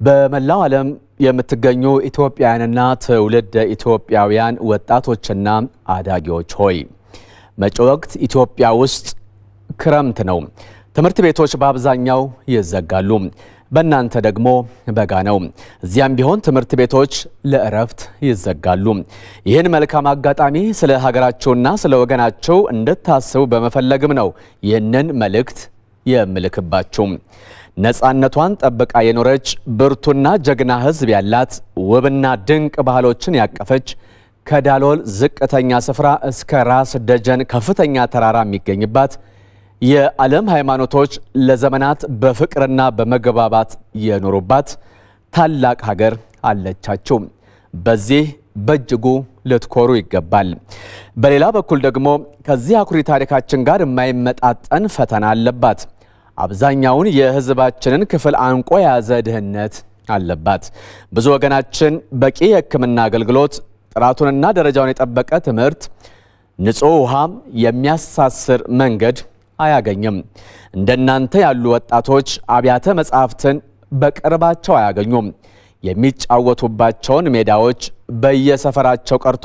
በመላው ዓለም የምትገኙ ኢትዮጵያውያንና ትውልደ ኢትዮጵያውያን ወጣቶችና አዳጊዎች ሆይ መጪው ወቅት ኢትዮጵያ ውስጥ ክረምት ነው። ትምህርት ቤቶች በአብዛኛው ይዘጋሉ። በእናንተ ደግሞ በጋ ነው። እዚያም ቢሆን ትምህርት ቤቶች ለእረፍት ይዘጋሉ። ይህን መልካም አጋጣሚ ስለ ሀገራቸውና ስለ ወገናቸው እንድታስቡ በመፈለግም ነው ይህንን መልእክት የምልክባችሁ። ነፃነቷን ጠብቃ የኖረች ብርቱና ጀግና ሕዝብ ያላት ውብና ድንቅ ባህሎችን ያቀፈች ከዳሎል ዝቅተኛ ስፍራ እስከ ራስ ደጀን ከፍተኛ ተራራ የሚገኝባት የዓለም ሃይማኖቶች ለዘመናት በፍቅርና በመግባባት የኖሩባት ታላቅ ሀገር አለቻችሁ። በዚህ በእጅጉ ልትኮሩ ይገባል። በሌላ በኩል ደግሞ ከዚህ አኩሪ ታሪካችን ጋር የማይመጣጠን ፈተና አለባት። አብዛኛውን የሕዝባችንን ክፍል አንቆ የያዘ ድህነት አለባት። ብዙ ወገናችን በቂ የሕክምና አገልግሎት፣ ጥራቱንና ደረጃውን የጠበቀ ትምህርት፣ ንጹሕ ውሃ፣ የሚያሳስር መንገድ አያገኝም። እንደናንተ ያሉ ወጣቶች አብያተ መጻሕፍትን በቅርባቸው አያገኙም። የሚጫወቱባቸውን ሜዳዎች በየሰፈራቸው ቀርቶ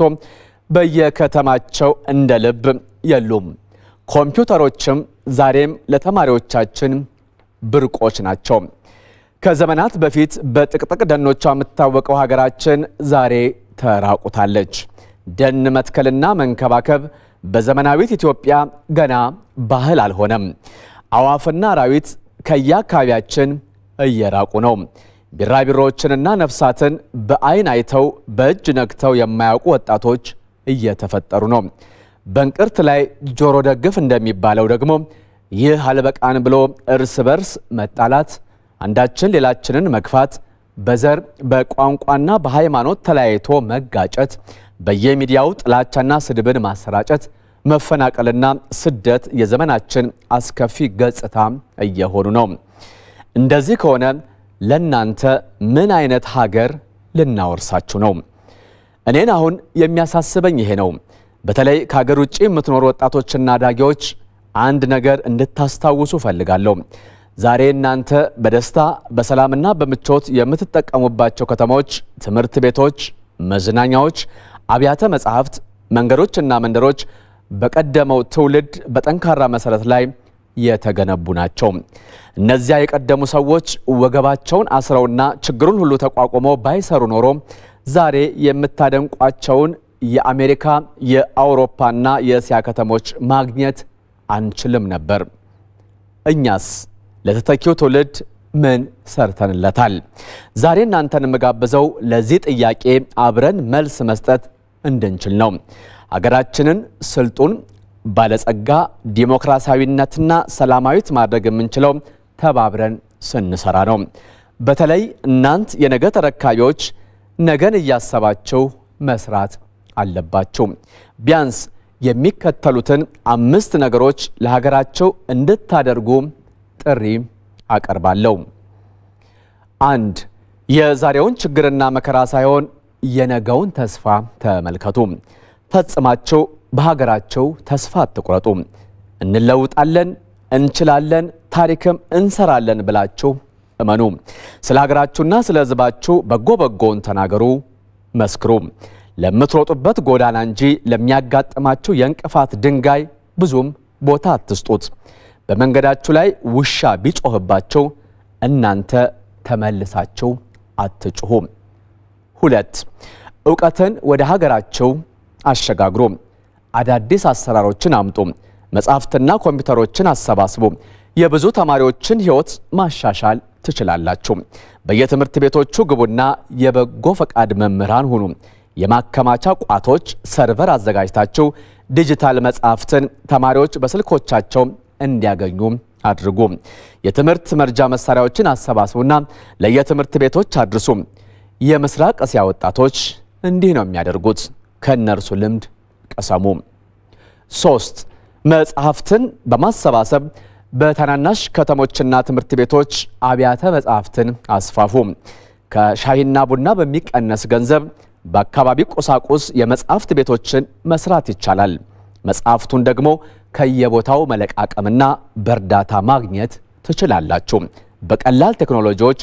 በየከተማቸው እንደ ልብ የሉም። ኮምፒውተሮችም ዛሬም ለተማሪዎቻችን ብርቆች ናቸው። ከዘመናት በፊት በጥቅጥቅ ደኖቿ የምትታወቀው ሀገራችን ዛሬ ተራቁታለች። ደን መትከልና መንከባከብ በዘመናዊት ኢትዮጵያ ገና ባህል አልሆነም። አዋፍና አራዊት ከየአካባቢያችን እየራቁ ነው። ቢራቢሮዎችንና ነፍሳትን በዓይን አይተው በእጅ ነክተው የማያውቁ ወጣቶች እየተፈጠሩ ነው። በእንቅርት ላይ ጆሮ ደግፍ እንደሚባለው ደግሞ ይህ አልበቃን ብሎ እርስ በርስ መጣላት፣ አንዳችን ሌላችንን መግፋት፣ በዘር በቋንቋና በሃይማኖት ተለያይቶ መጋጨት፣ በየሚዲያው ጥላቻና ስድብን ማሰራጨት፣ መፈናቀልና ስደት የዘመናችን አስከፊ ገጽታ እየሆኑ ነው። እንደዚህ ከሆነ ለእናንተ ምን አይነት ሀገር ልናወርሳችሁ ነው? እኔን አሁን የሚያሳስበኝ ይሄ ነው። በተለይ ከሀገር ውጭ የምትኖሩ ወጣቶችና አዳጊዎች አንድ ነገር እንድታስታውሱ ፈልጋለሁ። ዛሬ እናንተ በደስታ በሰላምና በምቾት የምትጠቀሙባቸው ከተሞች፣ ትምህርት ቤቶች፣ መዝናኛዎች፣ አብያተ መጻሕፍት፣ መንገዶችና መንደሮች በቀደመው ትውልድ በጠንካራ መሰረት ላይ የተገነቡ ናቸው። እነዚያ የቀደሙ ሰዎች ወገባቸውን አስረውና ችግሩን ሁሉ ተቋቁመው ባይሰሩ ኖሮ ዛሬ የምታደንቋቸውን የአሜሪካ የአውሮፓና የእስያ ከተሞች ማግኘት አንችልም ነበር። እኛስ ለተተኪው ትውልድ ምን ሰርተንለታል? ዛሬ እናንተን የምጋብዘው ለዚህ ጥያቄ አብረን መልስ መስጠት እንድንችል ነው። ሀገራችንን ስልጡን፣ ባለጸጋ፣ ዲሞክራሲያዊነትና ሰላማዊት ማድረግ የምንችለው ተባብረን ስንሰራ ነው። በተለይ እናንት የነገ ተረካቢዎች ነገን እያሰባችሁ መስራት አለባችሁ። ቢያንስ የሚከተሉትን አምስት ነገሮች ለሀገራቸው እንድታደርጉ ጥሪ አቀርባለሁ። አንድ የዛሬውን ችግርና መከራ ሳይሆን የነገውን ተስፋ ተመልከቱ። ፈጽማችሁ በሀገራቸው ተስፋ አትቁረጡ። እንለውጣለን፣ እንችላለን፣ ታሪክም እንሰራለን ብላችሁ እመኑ። ስለ ሀገራችሁና ስለ ሕዝባችሁ በጎ በጎውን ተናገሩ፣ መስክሩ። ለምትሮጡበት ጎዳና እንጂ ለሚያጋጥማችሁ የእንቅፋት ድንጋይ ብዙም ቦታ አትስጡት። በመንገዳችሁ ላይ ውሻ ቢጮህባችሁ እናንተ ተመልሳችሁ አትጩሁ። ሁለት እውቀትን ወደ ሀገራችሁ አሸጋግሩ። አዳዲስ አሰራሮችን አምጡ። መጻሕፍትና ኮምፒውተሮችን አሰባስቡ። የብዙ ተማሪዎችን ሕይወት ማሻሻል ትችላላችሁ። በየትምህርት ቤቶቹ ግቡና የበጎ ፈቃድ መምህራን ሁኑ። የማከማቻ ቋቶች ሰርቨር አዘጋጅታችሁ ዲጂታል መጻሕፍትን ተማሪዎች በስልኮቻቸው እንዲያገኙ አድርጉ። የትምህርት መርጃ መሳሪያዎችን አሰባስቡና ለየትምህርት ቤቶች አድርሱ። የምስራቅ እስያ ወጣቶች እንዲህ ነው የሚያደርጉት። ከእነርሱ ልምድ ቀሰሙ። ሶስት መጽሐፍትን በማሰባሰብ በታናናሽ ከተሞችና ትምህርት ቤቶች አብያተ መጽሐፍትን አስፋፉ። ከሻሂና ቡና በሚቀነስ ገንዘብ በአካባቢ ቁሳቁስ የመጽሐፍት ቤቶችን መስራት ይቻላል። መጽሐፍቱን ደግሞ ከየቦታው መለቃቀምና በእርዳታ ማግኘት ትችላላችሁ። በቀላል ቴክኖሎጂዎች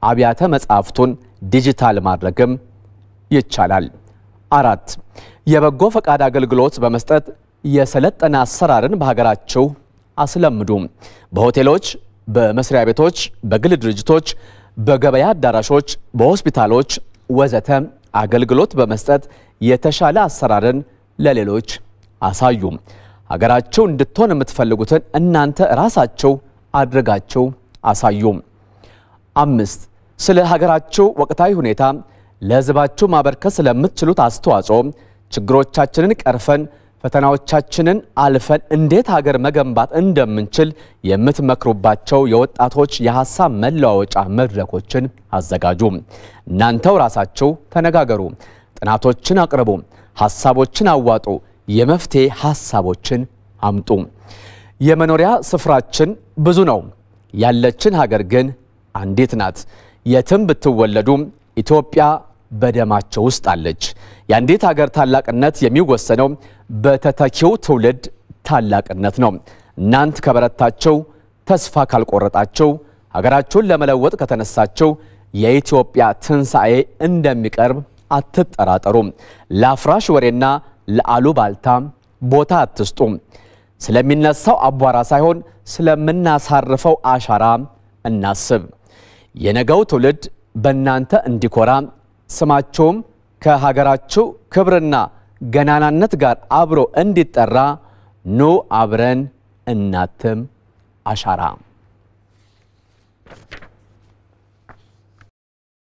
አብያተ መጻሕፍቱን ዲጂታል ማድረግም ይቻላል። አራት የበጎ ፈቃድ አገልግሎት በመስጠት የሰለጠነ አሰራርን በሀገራቸው አስለምዱ። በሆቴሎች፣ በመስሪያ ቤቶች፣ በግል ድርጅቶች፣ በገበያ አዳራሾች፣ በሆስፒታሎች ወዘተ አገልግሎት በመስጠት የተሻለ አሰራርን ለሌሎች አሳዩ። ሀገራቸው እንድትሆን የምትፈልጉትን እናንተ ራሳቸው አድርጋቸው አሳዩ። አምስት ስለ ሀገራቸው ወቅታዊ ሁኔታ ለሕዝባቸው ማበርከት ስለምትችሉት አስተዋጽኦ ችግሮቻችንን ቀርፈን ፈተናዎቻችንን አልፈን እንዴት ሀገር መገንባት እንደምንችል የምትመክሩባቸው የወጣቶች የሀሳብ መለዋወጫ መድረኮችን አዘጋጁ። እናንተው ራሳቸው ተነጋገሩ፣ ጥናቶችን አቅርቡ፣ ሀሳቦችን አዋጡ፣ የመፍትሄ ሀሳቦችን አምጡ። የመኖሪያ ስፍራችን ብዙ ነው፣ ያለችን ሀገር ግን አንዲት ናት። የትም ብትወለዱ ኢትዮጵያ በደማቸው ውስጥ አለች። የአንዲት ሀገር ታላቅነት የሚወሰነው በተተኪው ትውልድ ታላቅነት ነው። እናንት ከበረታቸው፣ ተስፋ ካልቆረጣቸው፣ ሀገራችሁን ለመለወጥ ከተነሳቸው የኢትዮጵያ ትንሣኤ እንደሚቀርብ አትጠራጠሩ። ለአፍራሽ ወሬና ለአሉባልታ ቦታ አትስጡ። ስለሚነሳው አቧራ ሳይሆን ስለምናሳርፈው አሻራ እናስብ። የነገው ትውልድ በእናንተ እንዲኮራ ስማቸውም ከሀገራቸው ክብርና ገናናነት ጋር አብሮ እንዲጠራ ኑ አብረን እናትም አሻራ